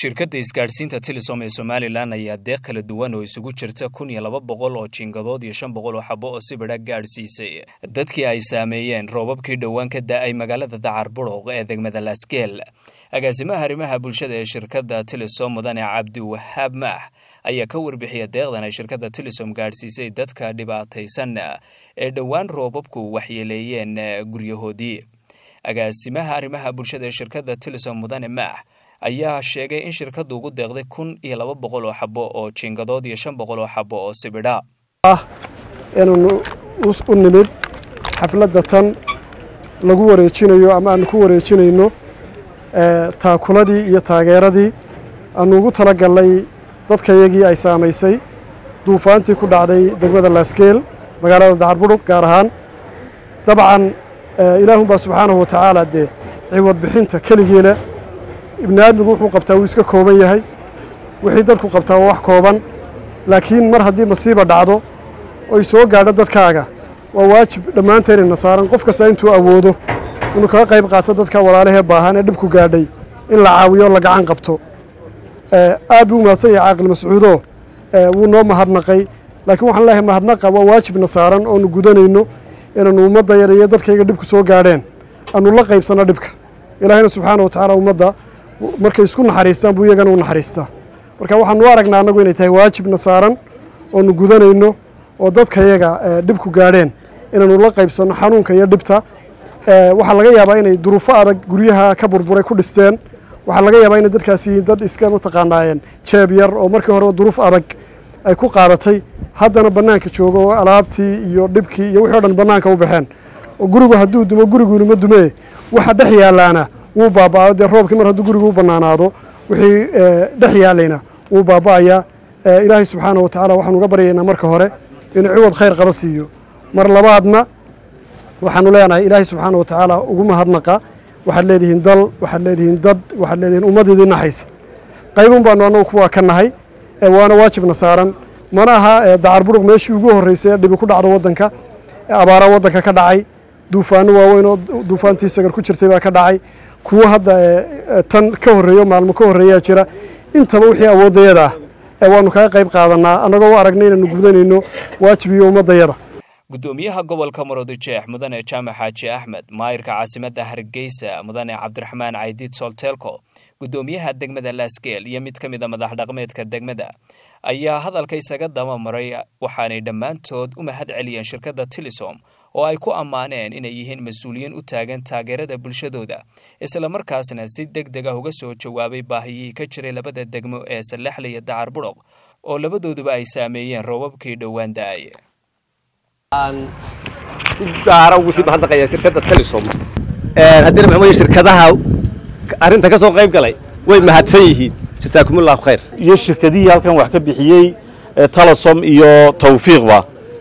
shirkadda isgaadhsiinta telesom ee somalilan ayaa deeq kala duwan oo isugu jirta kun iyo laba boqol oo jiingadood iyo shan boqol oo xabo oo sibidha gaadhsiisay dadkii ay saameeyeen roobabkii dhowaan ka da-ay magaalada dacar buruq ee degmada laasgeel agaasimaha arrimaha bulshada ee shirkadda telesom mudane cabdiwahaab maax ayaa ka warbixiya deeqdan ay shirkadda telesom gaadhsiisay dadka dhibaataysan ee dhowaan roobabku waxyeeleeyeen guryahoodii agaasimaha arrimaha bulshada ee shirkadda telesom mudane maax ayaa sheegay in shirkaddu ugu deeqday kun iyo laba boqol oo xabo oo jiingadood iyo shan boqol oo xabo oo sibidha ah inaanu u nimid xafladda tan lagu wareejinayo ama aanu ku wareejinayno taakuladii iyo taageeradii aanu ugu tala gallay dadkayagii ay saamaysay duufaantii ku dhacday degmada laasgeel magaalada dacarbudhug gaar ahaan dabcan ilaahunbaa subxaanahu wa tacaala dee ciwad bixinta keligiina ibni aadmigu wuxuu qabtaa wuu iska kooban yahay wixii dadku qabtaa waa wax kooban laakiin mar haddii masiiba dhacdo oy soo gaadho dadkaaga waa waajib dhammaanteennina saaran qof kasta intuu awoodo inuu kaga qayb qaato dadka walaalahee baahan ee dhibku gaadhay in la caawiyo la gacan qabto aad buu umahadsan yahay caaqil mascuudo wuu noo mahadnaqay laakiin waxaan leeyahay mahadnaqa waa waajibna saaran oonu gudanayno inaanu ummadda yar iyo dadkayga dhibku soo gaadheen aanu la qaybsanno dhibka ilaahayna subxaana wa tacaala ummadda markay isku naxariistaan buu iyagana u naxariistaa marka waxaanu u aragnaa annagu inay tahay waajibna saaran oonu gudanayno oo dadkayaga dhibku gaadheen inaanu la qaybsanno xanuunka iyo dhibta waxaa laga yaabaa inay duruufo adag guryaha ka burburay ku dhisteen waxaa laga yaabaa inay dadkaasi yihiin dad iska mataqaanaayeen jeeb yar oo markii horeba duruuf adag ay ku qaadatay haddana bannaanka joogo oo alaabtii iyo dhibkii iyo wixii o dhan bannaanka u baxeen oo gurigu hadduu dumo guriguunuma dumee waxa dhex yaallaana wuu baaba'ayo dee roobkii mar hadduu gurigu u bannaanaado wixii dhex yaallayna wuu baaba'ayaa ilaahay subxaana wa tacaala waxaanu uga baryaynaa marka hore inuu ciwad khayr qaba siiyo mar labaadna waxaanu leenahay ilaahay subxaana wa tacaala ugu mahadnaqa waxaad leedihiin dal waxaad leedihiin dad waxaad leedihiin ummaddiidii naxaysa qaybun baanu annagu kuwaa ka nahay waana waajibna saaran mana aha dacar buruq meeshii ugu horreysay ee dhibi ku dhacdo waddanka abaara waddanka ka dhacay duufaano waaweyn oo duufaantii sagar ku jirtay baa ka dhacay kuwo hadda tan ka horreeyo maalmo ka horreeyaa jira intaba wixii awooddayada ah waanu kaga qayb qaadanaa annagoo u aragnay inaanu gudanayno waajibiyo ummaddayada guddoomiyaha gobolka maroodijeex mudane jaamac xaaji axmed maayirka caasimadda hargeysa mudane cabdiraxmaan caydiid solteelko guddoomiyaha degmada laasgeel iyo mid ka mid a madax dhaqmeedka degmada ayaa hadalka isaga daba maray waxaanay dhammaantood u mahad celiyeen shirkadda telesom oo ay ku ammaaneen inay yihiin mas-uuliyiin u taagan taageerada bulshadooda islamarkaasna si deg deg ah uga soo jawaabay baahiyihii ka jiray labada degmo ee sallaxle iyo dacar budhoq oo labadooduba ay saameeyeen roobabkii dhowaan da-ay si gaara ugu sii mahadnaqaya shirkadda telesom haddii maxamed shirkadaha arrinta ka soo qayb galay way mahadsan yihiin jasaakumullahu khayr iyo shirkadihii halkan wax ka bixiyey telesom iyo tawfiiqba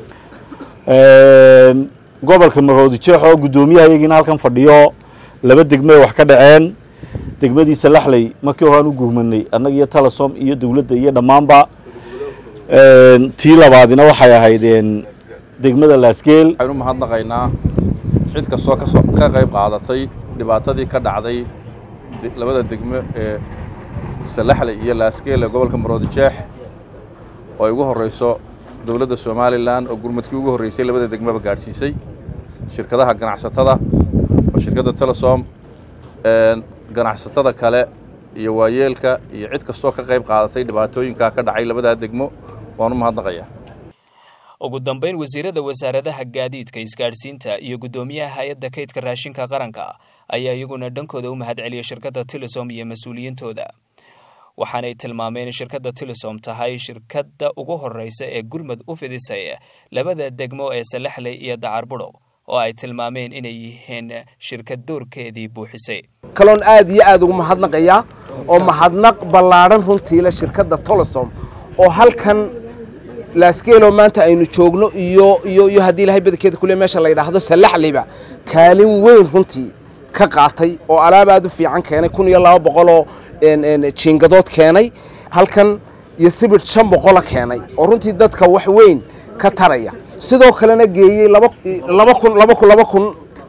gobolka maroodijeex oo guddoomiyaha iyagiina halkan fadhiyo laba degme wax ka dhaceen degmadii salaxley markii hore aan u guhmanay annaga iyo telesom iyo dowladda iyo dhammaanba tii labaadina waxay ahaydeen degmada laasgeel waxaynu mahadnaqaynaa cid kastoo kasoo ka qayb qaadatay dhibaatadii ka dhacday labada degmo ee salaxle iyo laasgeel ee gobolka maroodijeex oo ay ugu horreyso dowladda somalilan oo gurmadkii ugu horreysay labada degmaba gaadhsiisay shirkadaha ganacsatada oo shirkadda telesom ganacsatada kale iyo waayeelka iyo cid kastoo ka qayb qaadatay dhibaatooyinkaa ka dhacay labadaa degmo waanu mahadnaqayaa ugu dambayn wasiirada wasaaradaha gaadiidka isgaadhsiinta iyo guddoomiyaha hay-adda kaydka raashinka qaranka ayaa iyaguna dhankooda u mahad celiyay shirkadda telesom iyo mas-uuliyiintooda waxaanay tilmaameen in shirkadda telesom tahay shirkadda ugu horreysa ee gurmud u fidisay labada degmo ee salaxley iyo dacar budhoq oo ay tilmaameen inay yihiin shirkad doorkeedii buuxisay kaloon aad iyo aad ugu mahadnaqayaa oo mahadnaq ballaadhan runtiila shirkadda telesom oo halkan laasgeeloo maanta aynu joogno iyo iyo iyo haddii ilahay badankeeda kule meesha la yidhaahdo salaxleyba kaalin weyn runtii ka qaatay oo alaab aad u fiican keenay kun iyo laba boqoloo jiingadood keenay halkan iyo sibir shan boqola keenay oo runtii dadka wax weyn ka taraya sidoo kalena geeyey laba kun laba kun laba kun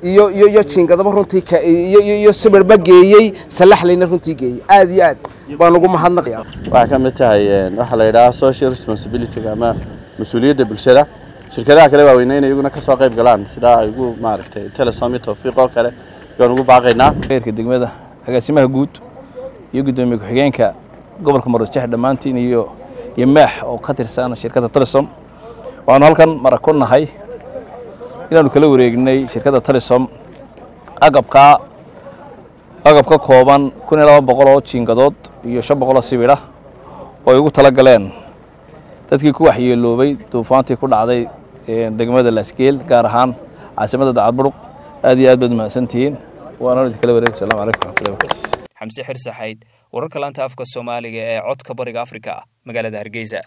iyo iyo iyo jiingadaba runtii ka iyo iyo iyo sibirba geeyey salaxlayna runtii geeyey aad iyo aad baan ugu mahadnaqaya waxay ka mid tahay waxaa la yidhaha social responsibility ama mas-uuliyadda bulshada shirkadaha kale waaweyne inay iyaguna kasoo qayb galaan sidaa ay ugu maaragtay telesom iyo tawfiiq oo kale ayaan ugu baaqaynaa heerka degmada agaasimaha guud iyo guddoomiye ku-xigeenka gobolka maroodjeex dhammaantiin iyo iyo maax oo ka tirsan shirkadda telesom waxaanu halkan marag ku nahay inaanu kala wareegnay shirkadda telesom agabkaa agab ka kooban kun iyo laba boqol oo jiingadood iyo shan boqol oo sibidha oo ay ugu tala galeen dadkii ku waxyeeloobay duufaantii ku dhacday degmada laasgeel gaar ahaan caasimadda dacadburuq aad iyo aad baad mahadsantihiin waana idinkala wareeg asalamu calaykum waraxmatullahi wabarakatu xamse xirsaxayd wararka laanta afka soomaaliga ee codka bariga afrika magaalada hargeysa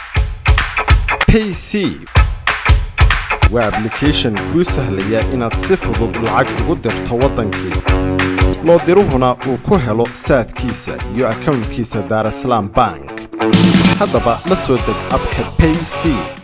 payc waa ablication kuu sahlaya inaad si fudud lacag ugu dirto waddankii loo diruhuna uu ku helo saadkiisa iyo akownkiisa daarasalaam bank haddaba la soo deg abka payc